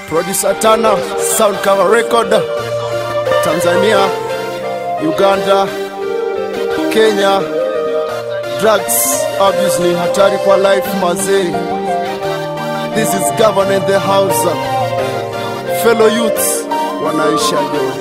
Producer Tana, Sound Cover Record, Tanzania, Uganda, Kenya. Drugs abuse ni hatari kwa life mazee. This is governor in the house. Fellow youths wanaisha jo.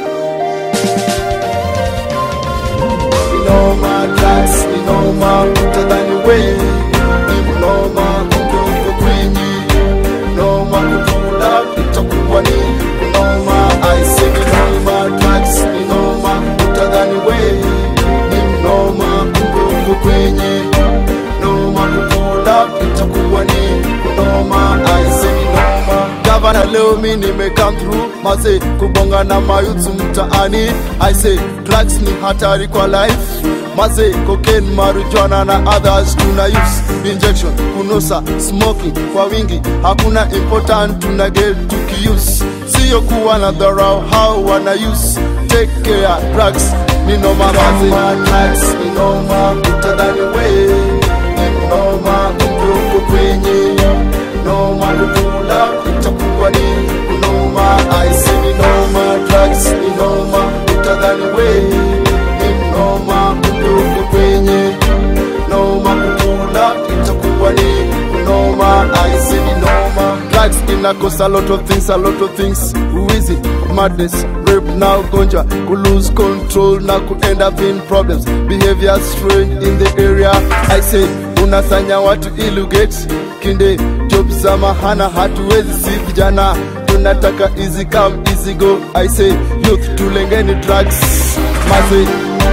Inoma drugs, inoma utadhani we inoma kumbe uko kwenye inoma kutula itakuwa ni inoma I say inoma drugs, inoma utadhani we inoma kumbe uko kwenye inoma kutula itakuwa ni inoma I say inoma Gavana leo mi nime come through maze kubonga na mayutu mtaani I say drugs ni hatari kwa life maze cocaine marijuana na others tuna use injection kunusa smoking kwa wingi hakuna important tuna get tukiuse siyo kuwa na dharau how wana use take care drugs ni noma maze drugs ni noma utadhani we ni noma kumbe uko kwenye noma kukula itakuwa ni kunoma I say ni noma drugs ni noma utadhani we ni noma kumbe uko kwenye noma kukula itakuwa ni kunoma I say ni noma drugs inakosa a lot of things a lot of things uwizi madness rape na ugonjwa ku lose control na ku end up in problems behavior strange in the area I say unasanya watu ilugate kinde job za mahana hatuwezi si vijana tunataka easy come easy go I say youth tulengeni drugs maze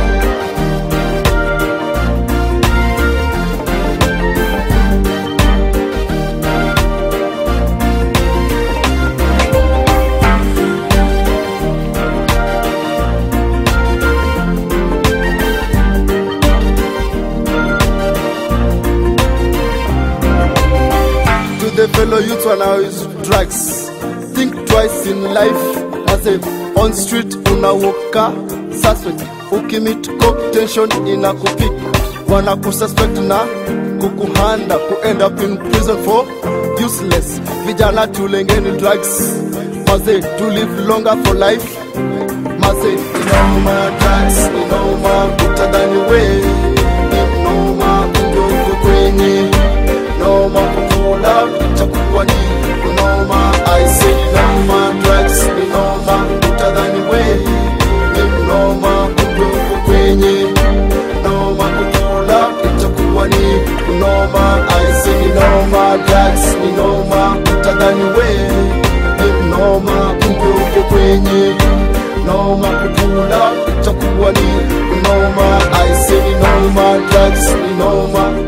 to the fellow youth wanao use drugs think twice in life as a on street unawoka suspect ukimit cop tension inakupik wanakususpect na kukuhanda ku end up in prison for useless vijana tulengeni drugs maze to live longer for life maze inoma drugs inoma utadhani we inoma kumbe uko kwenye noma kukula itakuwa ni noma I say noma drugs ni noma utadhani we ni noma kumbe uko kwenye noma kukula itakuwa ni noma I say noma drugs ni noma utadhani we ni noma kumbe uko kwenye noma kukula itakuwa ni noma I say noma drugs ni noma